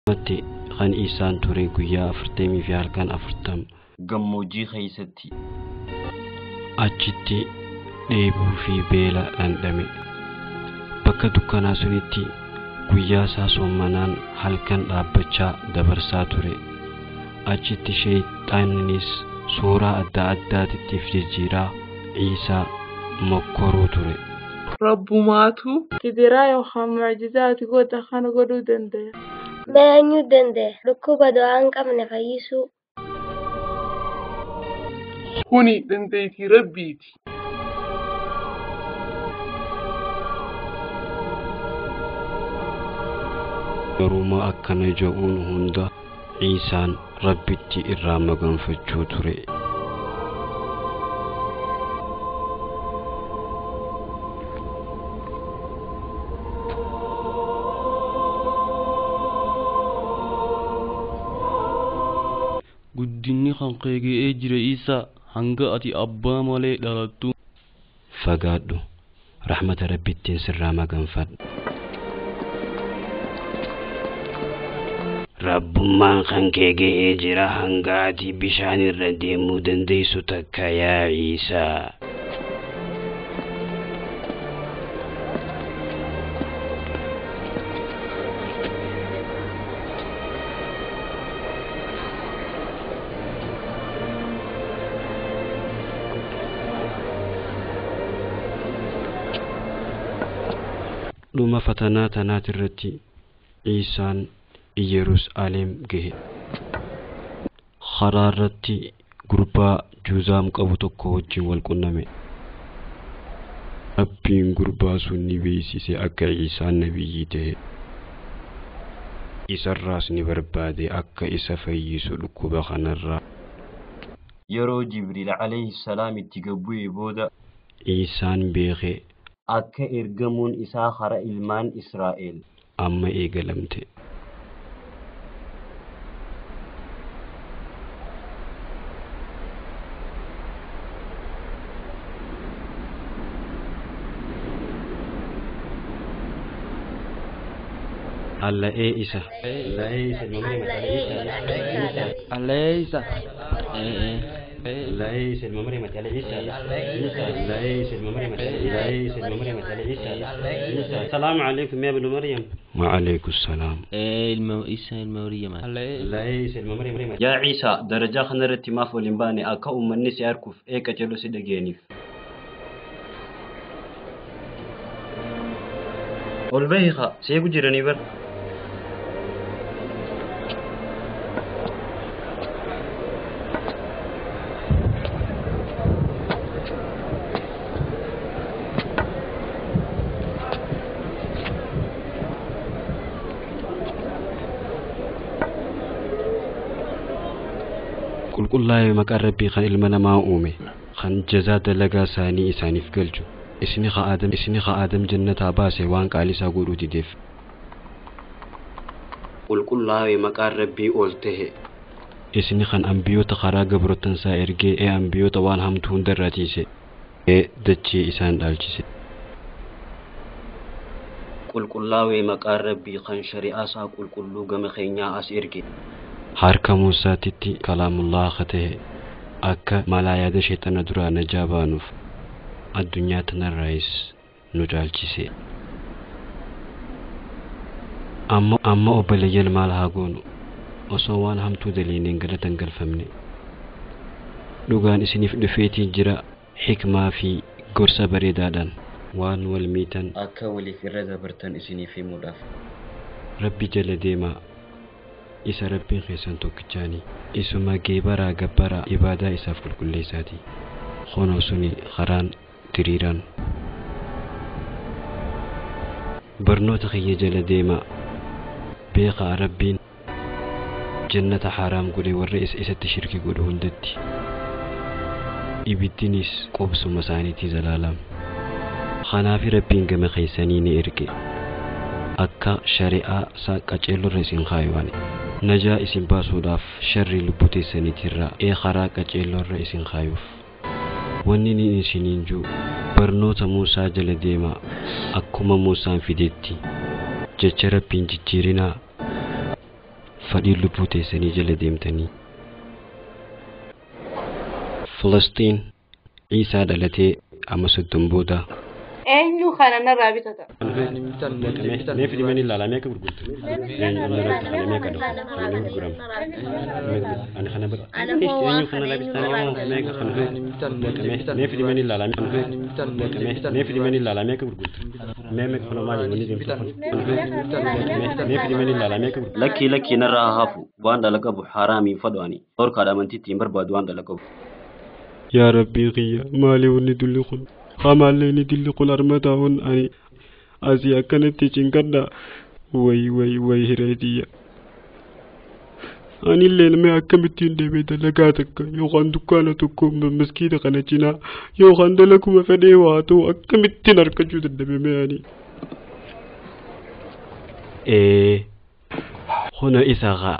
Matti kan isaan ture guyyaa afurtamii fi halkan afurtam gammoojjii keeysatti achitti dheebuu fi beela dhandhame bakka dukkanaa sunitti guyyaa isaa soommanaan halkan dhaabbachaa dabarsaa ture achitti sheeyxaannis suuraa adda addaatittiif jijjiiraa ciisaa mokkoruu ture Rabbumaatu gidiraa yookaan mucjizaati godha kana godhuu danda'a. Eenyu danda'a dhukkuba du'aa hin qabne fayyisuu. Kuni dandeettii rabbiiti. garuma akkana je'uun hunda ciisaan rabbitti irraa maganfachuu ture guddinni kan keegee jira isa hanga ati abbaa malee dhalattu fagaadhu rahmata rabbittiin sirraa maganfadhu rabbummaan kan kee ga'ee jira hanga ati bishaan irra deemuu dandeessu takka yaa ciisaa dhuma fatanaa tanaati irratti ciisaan Yerusaalem gahe karaa irratti gurbaa juuzaam qabu tokko wajjin wal qunname rabbiin gurbaa sun ni beeksise akka ciisaan nabiyyii ta'e isarraas ni barbaade akka isa fayyisu dhukkuba kanarraa yeroo jibriil alayhi salaam itti gabbu'e booda ciisaan beeke akka ergamuun isaa hara ilmaan israa'el amma eegalamte alla'ee isa alla'ee isa aleeysa لا يس الممرمة على عيسى لا يس الممرمة لا يس الممرمة على عيسى السلام عليكم يا ابن مريم وعليكم السلام ilma isa ilma maryama لا يس الممرمة yaa ciisaa darajaa kana irratti maaf waliin baane akka uummanni si arguuf eega jedhu si dhageeniif ol bahiika seegu jiranii bar qulqullaa'ee maqaan rabbii kan ilma namaa uume kan jazaa dalagaa isaanii isaaniif galchu isni ka aadam isni ka aadam jannataa baase waan qaalisaa godhuu dideef qulqullaa'ee maqaan rabbii ol tahe isni kan ambiyoota karaa gabrotansaa ergee ee ambiyoota waan hamtuu hundarraa tiise ee dachee isaan dhaalchise qulqullaa'ee maqaan rabbii kan shari'aa isaa qulqulluu gama keenyaa as erge harka muusaatitti kalaamullaa akka tahe akka malaa yaada sheexana duraa najaa baanuuf addunyaa tanarraayis nu caalchise amma amma obboleeyyan maal haa goonu osoo waan hamtuu daliineen galatan galfamne dhugaan isiniif dhufeetii jira xikmaa fi gorsa bareedaadhaan waan wal miitan akka waliif irra dabartan isiniif himuudhaaf rabbi jala deemaa isa rabbiin keessan tokkichaanii isuma geebaraa gabbaraa ibaadaa isaaf qulqulleessaati kunoo suni karaan diriiraan barnoota kiyya jala deemaa beekaa rabbiin jannata haraam godhe warra isa isatti shirki godhu hundatti ibiddinis qobsuma isaaniitii zalaalam kanaafi rabbiin gama keessanii ni erge akka shari'aa isaa qaceellorra isin kaayuwane najaa isin baasuudhaaf sharri lubbuu teessaniitirraa ee karaa qaceellorra isin kaayuuf wanni ni isiniin jiru barnoota muusaa jala deemaa akkuma muusaan fideetti jecha rabbiin jijjiirinaa fadhii lubbuu teessanii jala deemtanii filistiin ciisaa dhalatee amma soddon booda eenyu kana narraa bitata mee fidimanii ilaalamee akka gurgurtu eenyu akka dhufu eenyu gurgurama ani kana bira eenyu kana labistanii moo mee kana mee fidimanii ilaalamee mee fidimanii ilaalamee akka gurgurtu mee mee kana maali wanni deemtu mee fidimanii ilaalamee akka gurgurtu lakkii lakkii narraa haa hafu waan dhala qabu haraamiin fadhoani dhorkaadha amantiitti hin barbaadu waan dhala qabu yaa rabbii kiyya maali wanni dulli kun hamaallee ni dilli kun armataa hun ani asii akkanatti cinkadha way way way hireetiyya anillee nama akkamittiin deemee dalagaa takka yookaan dukkaana tokko maskiita kana cinaa yookaan dalaguma fedhee waa ta'u akkamittiin argachuu dadhabame ani. Ee hona isa haa.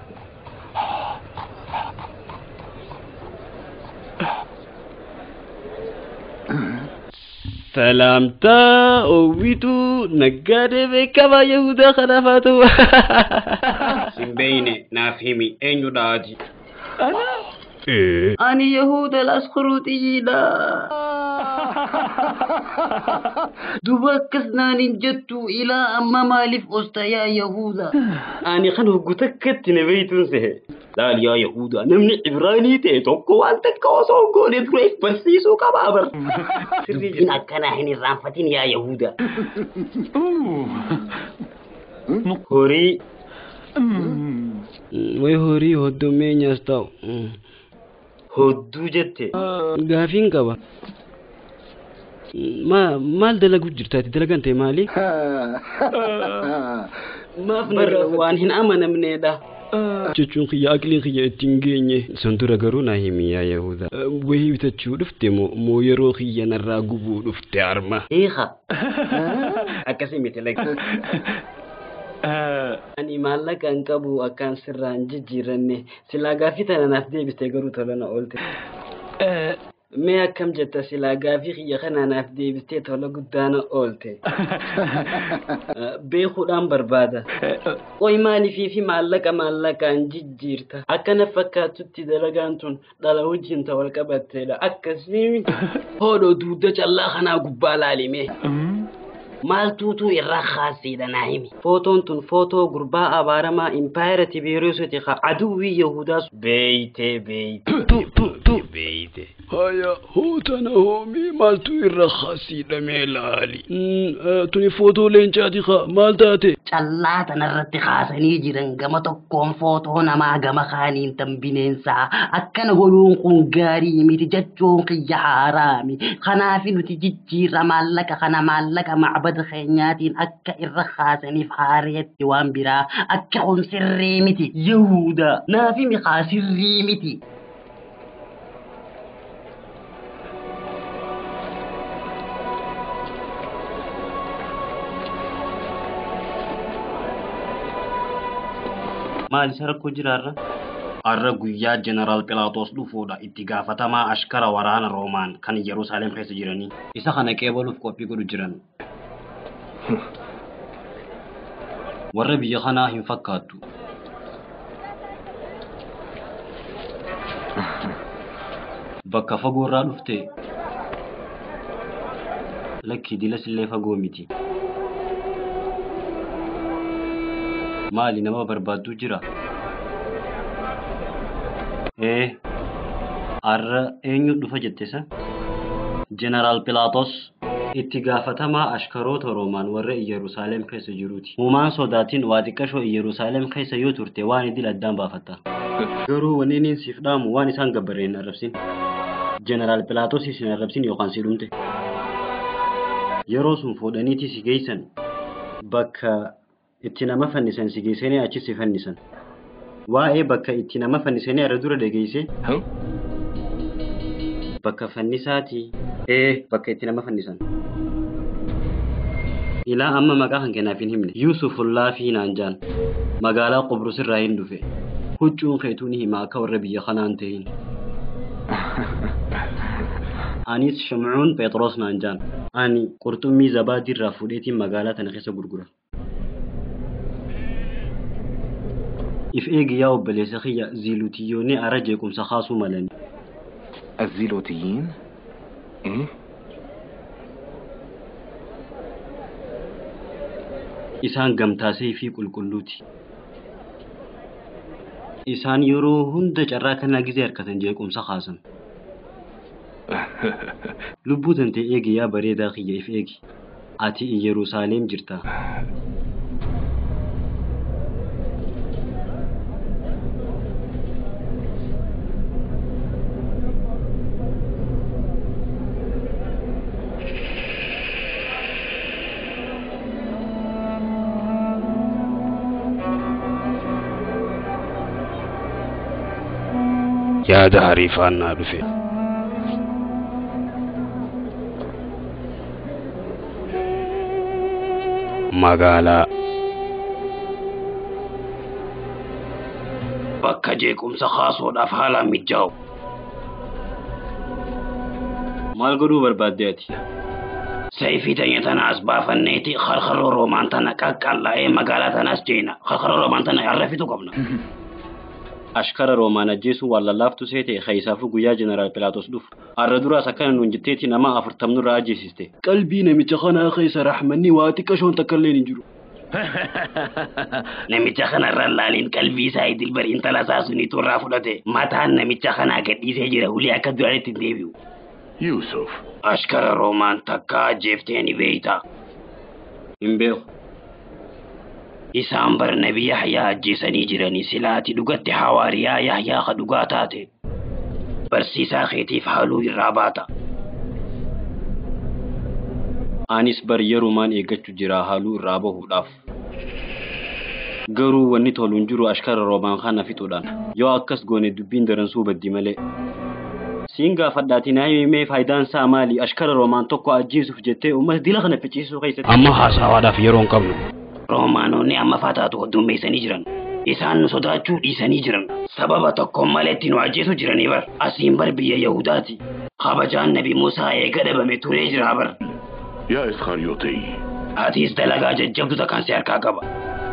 Salaamtaa owwituu naggaadee beekamaa Yahudaa kanaaf haa ta'u. Simbeyne naaf himi eenyudha ati Ee. ani yahuda laskuruuxiyyiidha duba akkas naanin jettu ilaa amma maaliif osta yaa yahuda ani kan hoggu takkatti na beeytun sehe laal yaa yahuda namni ibraanii ta'e tokko waan takka osoo hin goone dura barsiisuu qabaa bar dubbiin akkanaa hin irraanfatin yaa yahuda horii Way horii hoddomee nyaas ta'u. hodduu jette Gaafiin qaba. Ma maal dalagu jirtaati dalagan ta'e maali? maaf narra waan hin amanamneedha Jechuun kiyya aqliin kiyya ittiin geenye. San dura garuu naa himi yaa Yahuda. Wayii bitachuu dhufte moo moo yeroo kiyya narraa gubuu dhufte arma. hiika akkasii miti lakki ani maallaqa hin qabu akkaan sirraan jijjiiranne silaa gaafii tana naaf deebiste garuu tola na oolte mee akkam jetta silaa gaafii kiyya kana naaf deebistee tola guddaana oolte beekuudhaan barbaada qoy maalifii fi maallaqa maallaqaan jijjiirta akkana fakkaatutti dalagaan tun dhala wajjin ta wal qabatteedha akkasii hoodho duudda callaa kanaa gubbaa laalime maaltuutu irraa kaasiidha naa himi footoon tun footoo gurbaa abaaramaa impaayera tibeeriyoositi ka aduwwii yahudaas beeyte beeyte Beeyte. Haya hootana hoomii maaltu irra khasiidhamee laali. Tuni footoo leencaati kaa maal taate? callaa tanarratti kaasanii jiran gama tokkoon footoo namaa gama kaaniin tan bineensaa akkana godhuun kun gaarii miti jechuun kiyya haaraami kanaafi nuti jijjiirra maallaqa kana maallaqa macbada keenyaatiin akka irra kaasaniif haareetti waan biraa akka kun sirrii miti yahuda naafi miqaa sirrii miti maal isa rakkoo jiraarra? Har'a guyyaa jeneraal Pilaatos dhufuudha itti gaafatamaa ashkara waraana Roomaan kan Yerusaalem keessa jiranii. Isa kana qeebaluuf qophii godhu jiran. Warra biyya kanaa hin fakkaattu. Bakka fagoo irraa dhufte lakki dilas illee fagoo miti. Maali nama barbaaddu jira? Ee, har'a eenyu dhufa jettesa? Jeneraal Pilaatos itti gaafatamaa ashkaroota Roomaan warra Iyyerusaalem keessa jiruuti. Uumaan sodaatiin waa xiqqashoo Iyyerusaalem keessa yoo turte waan idil addaan baafatta. Garuu wanni niin siif dhaamu waan isaan gabbaree hin arrabsin. Jeneraal Pilaatos isin arrabsin yookaan si dhumte. Yeroo sun fuudhaniiti si geessan bakka itti nama fannisan si geessanii achi si fannisan. Waa'ee bakka itti nama fannisanii irra dura dhageesse. Bakka fannisaati. Ee bakka itti nama fannisan. Ilaa amma maqaa kan kennaaf hin himne. Yuusufullaa fi Naanjaan magaalaa Qobrus irraa hin dhufe. Huccuun keetuu ni hima akka warra biyya kanaan ta'in. Anis Shimcuun Phexros Naanjaan. Ani qurxummii zabaadii irraa fuudheetiin magaalaa tana keessa gurgura. if eegi yaa obboleessa kiyya ziilutiyyoonni ara jeequmsa kaasuu malani الزيلوتيين ايه isaan gamtaasee fi qulqulluuti isaan yeroo hunda carraa kanaa gizee harkatan jeequmsa kaasan lubbuu tantee eegi yaa bareedaa kiyya if eegi ati Yerusaalem jirta yaada hariifaannaa dhufe magaalaa bakka jeequmsa kaasuudhaaf haalaan mijaa'u maal godhuu barbaadde ati sayfii tanya tana as baafanneeti karkaroo roomaan tana qaqqallaa'ee magaalaa tanaas jeena karkaroo roomaan tana arrafitu qabna ashkara roomaan ajjeesuu waan lallaaftu seete keeysaafuu guyyaa jeneraal pilaatos dhufu har'a duraas akkana nuun jetteeti nama afurtamnurraa ajjeesiste qalbii namicha kanaa keessa raxmanni waa xiqqashoon takkailleen hin jiru namicha kanarraan laaliin qalbii isaa idilbar intala isaa suniitu irraa fudhate mataan namicha kanaa gadhiisee jira hulii akka duraanitti hin deebi'u يوسف ashkara roomaan takka ajjeeftee ni beeyta hin beeku isaan bar nabi yahyaa ajjeesanii jiranii silaati dhugatti hawaariyaa yahyaa ka dhugaa taate barsiisaa keetiif haaluu irraa baata anis bar yerumaan eeggachuu jira haaluu irraa bahuudhaaf garuu wanni tolu hin jiru ashkara roomaan kana fixuudhaan yoo akkas goone dubbiin daransuu baddi malee siin gaafadhaati naa himee faayidaan isaa maali ashkara roomaan tokko ajjeesuuf jettee uummata dila kana ficciisuu keessatti amma haasawaadhaaf yeroo hin qabnu roomaanonni amma faataatu heddummeessanii jiran isaan nu sodaachuu dhiisanii jiran sababa tokko malee itti nu ajjeesu jiranii bar asiin bar biyya yahudaati kabajaan nabi musaa eega dhabame turee jira bar يا إسخريوطي atiis dalagaa jajjabdu takkaan si harkaa qaba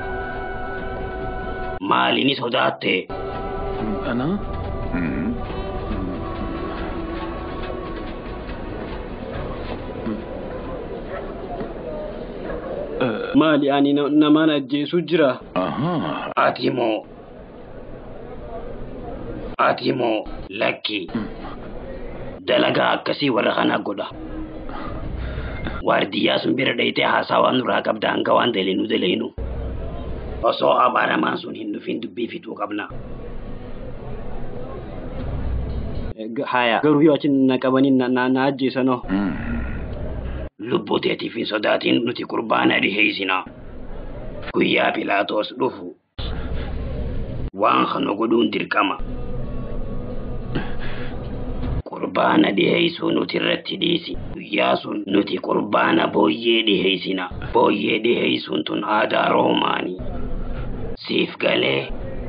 maaliini sodaatte أنا؟ مم. maali ani namaan ajjeesuu jira أها ati moo ati moo lakki dalagaa akkasii warra kanaa godha waardiyyaa sun bira dhayitee haasawaa nurraa qabda hanga waan daleenu daleenu osoo abaaramaan sun hin dhufin dubbii fixuu qabna haya garuu yoo achi na qabanii na ajjeesanoo مم. lubbuu teetiif hin sodaatin nuti qurbaana dhiheeysina guyyaa pilaatos dhufu waan kana godhuun dirqama qurbaana dhiheeysuu nuti irratti dhiisi guyyaa sun nuti qurbaana booyyee dhiheeysina booyyee dhiheeysuun tun aadaa roomaanii siif galee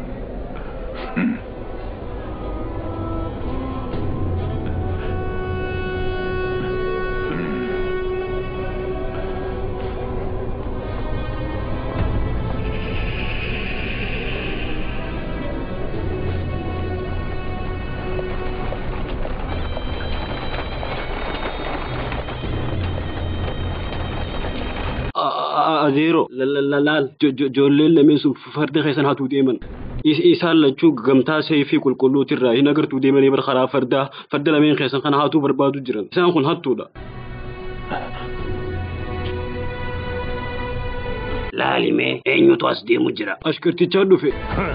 adeero laal joolleen lameen sun farda keessan hatuu deeman isaan lachuu gamtaa seefii qulqulluutirraa hin agartuu deemanii bar karaa fardaa farda lameen keessan kana hatuu barbaadu jiran isaan kun hattuudha. laalimee eenyutu as deemu jira. ashkartichaa dhufe.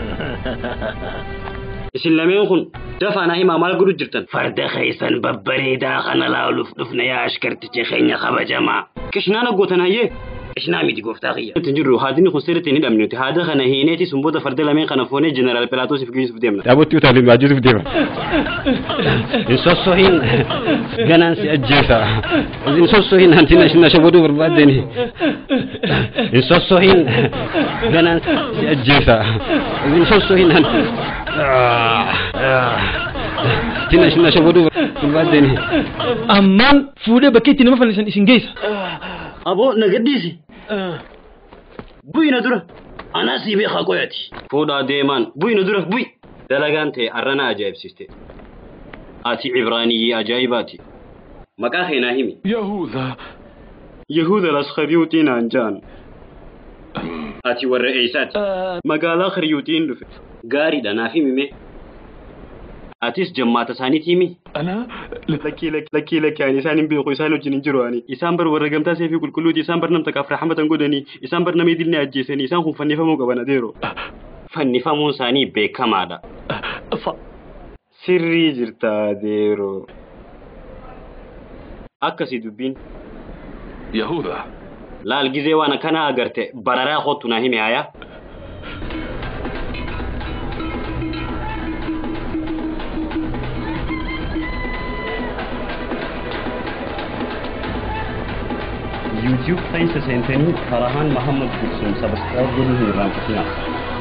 isin lameen kun dafaanaa himaa maal godhu jirtan. farda keessan babbareedaa kana laaluuf dhufna yaa ashkarticha keenya kabajamaa. Kishnaana gootan hayyee. Kishnaa miti gooftaa kiyya. Itti jirru haadini kun sirriitti hin hidhamne nuti haada kana hiineeti sun booda farda lameen kana foonee jeneraal Pilaatoosiif geessuuf deemna. Dhaabottii utaalee ajjeesuuf deema. Hin sossohin ganaan si ajjeesa. Hin sossohin hanti na shabaduu barbaaddeni. Hin sossohin ganaan si ajjeesa. Hin sossohin hanti. Tina na shabaduu barbaaddeni. Ammaan fuudhee bakka itti nama fannisan isin geessa. Aboo na gadhiisi. Bu'ii na dura. Anaa sii beekaa qoyati. Fuudhaa deemaan bu'i nu dura bu'i. Dalagaan ta'e arrana ajaa'ibsiste. Ati Ibraaniyyii ajaa'ibaati. Maqaa keenaa himi. يهوذا Yahuda Laskariyuutiin aan jaan. Ati warra eessaati? Magaalaa Kariyuutiin dhufe. Gaariidha naaf himime. Atis jammaata isaaniiti himi. أنا Lakkii lakkii lakkii ani isaan hin beeku isaan wajjin hin jiru ani. Isaan bar warra gamtaa seefii qulqulluuti isaan bar namta kaaf raxmatan godhanii isaan bar nama idillee ajjeesanii isaan kun fannifamuu qaban adeero. Fannifamuun isaanii beekamaadha. ص- Sirrii jirta adeero. Akkasii dubbiin يهوذا laal gizee waan akkana agarte bararaa kottu naa hime hayaa. YouTube keessa seentanii Farahaan Mahammad Gursuun sabaskiraayib godhuu hin irraanfatinaa.